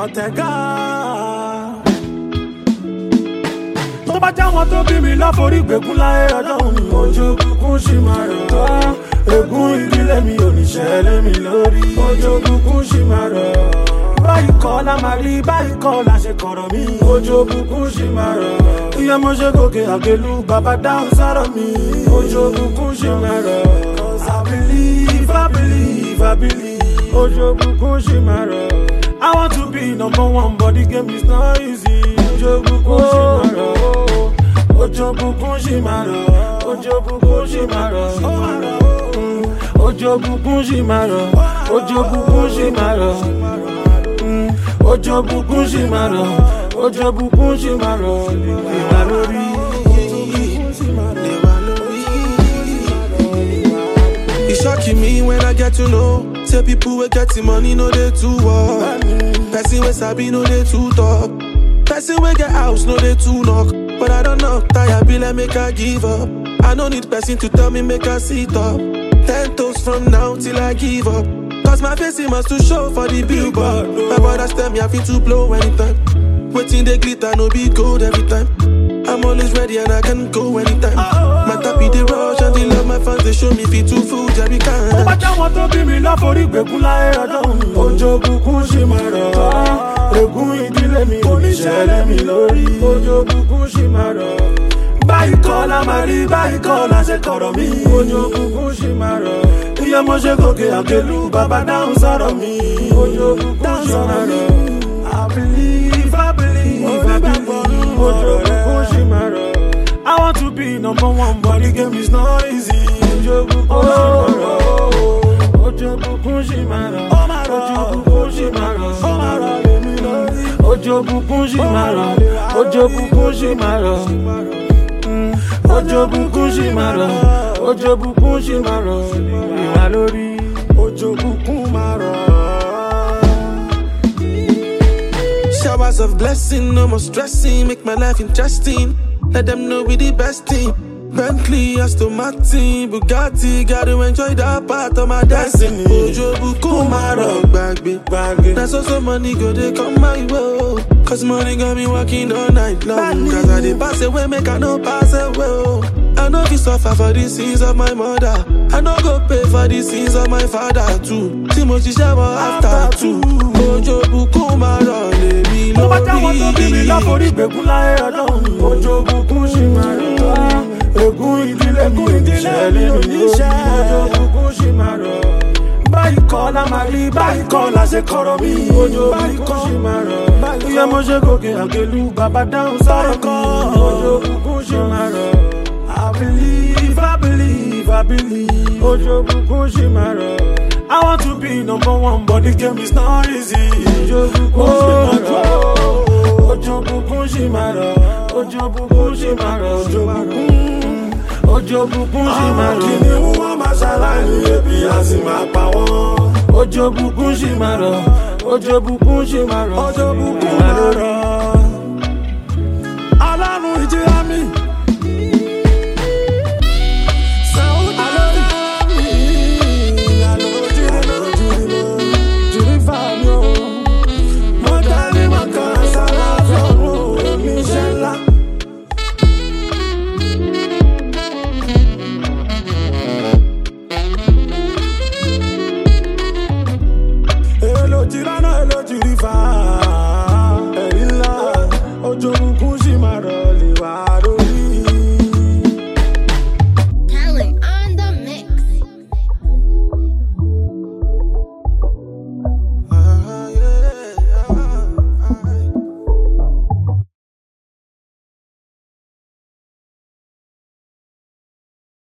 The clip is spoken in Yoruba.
ọ̀tẹ̀gá. tó bá jáwọn tó bí mi láforí gbẹ̀gún láyé ọjọ́ òní ojú kúkún sì máa rọ̀ wá. ègún ìdílé mi ò ní ṣẹlẹ̀ mi lórí ojú kúkún sì máa rọ̀. báyìí kọ́ la máa rí báyìí kọ́ la ṣe kọ̀rọ̀ mi ojú kúkún sì máa rọ̀. iye mo ṣe gòkè àgbélú bàbá dáhùn sọ̀rọ̀ mi ojú kúkún sì máa rọ̀. cause I believe I believe I believe ojú kúkún sì máa rọ̀. I want to be number one but the game is not easy ojú kúkún sì máa rọ̀. ojú kúkún sì máa rọ̀. ojú kúkún sì máa rọ̀. Mm. ojú kúkún sì máa rọ̀. ojú kúkún sì máa rọ̀. Mm. ojú kúkún sì máa rọ̀. ojú kúkún sì máa rọ̀. ìwà lórí. E shocking me when I get to know. Say people will get the money, no they too walk. Person we sabi, no they too talk. Person we get house, no they too knock. But I don't know, tired be like make I give up. I no need person to tell me make I sit up. Ten toes from now till I give up. Cause my face it must to show for the billboard. My brothers tell me I feel to blow anytime. Waiting they glitter, no be gold every time. I'm always ready and I can go anytime. My tappy they rush and they love my fans, they show me fit to food every tó bá kind. jáwọn tó bí mi láforí gbẹ̀gún láyé ọjọ́ òní ojú kúkún sì máa rọ̀. ègún ìdílé mi ò ní ṣẹlẹ̀ mi lórí ojú kúkún sì máa rọ̀. báyìí kọ́ la máa rí báyìí kọ́ la ṣe kọ̀rọ̀ mi ojú kúkún sì máa rọ̀. iye mo ṣe gòkè àgbélú bàbá dáhùn sọ̀rọ̀ mi ojú kúkún sì máa rọ̀. I believe, I believe, I believe ojú kúkún sì máa rọ̀. I want to be number one but the game is not easy ojú kúkún sì máa rọ̀. ojú kúkún sì máa rọ̀. ojú kúkún sì máa rọ̀. ojú kúkún sì máa rọ̀. ojú kúkún sì máa rọ̀. Mm. ojú kúkún sì máa rọ̀. ojú kúkún sì máa rọ̀. ìwà lórí. ojú kúkún máa rọ̀. Showers of blessing, no more stressing, make my life interesting. Let them know we the best team. Bentley, Aston Martin, Bugatti, gotta enjoy that part of my destiny. Ojo buku maro bagbe, Gbàgbé. That's also money go they come my way. Cause money got me working all night long. Cause I did pass away, make I no pass away. I know we suffer for the sins of my mother. I know go pay for the sins of my father too. Timothy shower after two. Ojo buku maro le mi tó bá jáwọn tó bí mi lórí. láforí gbẹ̀gún láyé ọjọ́ òní ojú kúkún sì máa rọ̀. ègún ìdílé mi ò ní ṣẹlẹ̀ mi lórí ojú kúkún sì máa rọ̀. báyìí kọ́ la máa rí báyìí kọ́ la ṣe kọ̀rọ̀ mi ojú kúkún sì máa rọ̀. iye mo ṣe gòkè àgbélú bàbá dáhùn sọ̀rọ̀ kan ojú kúkún sì máa rọ̀. I believe, I believe, I believe. Ojo kúkún sì máa rọ̀. I want to be number one, but the game is not easy. Ojo kúkún sì máa rọ̀. Ojo kúkún sì máa rọ̀. Ojo kúkún sì máa rọ̀. Ojo kúkún. Ojo kúkún sì máa rọ̀. Kìnì mú wọn máa ṣaláìní ebi a sì máa pa wọ́n. Ojo kúkún sì máa rọ̀. Ojo kúkún sì máa rọ̀. Ojo kúkún máa rọ̀. Ọlọ́run ìjìyà mi. Ojo kúkún sì máa rọ̀ lè wá lórí.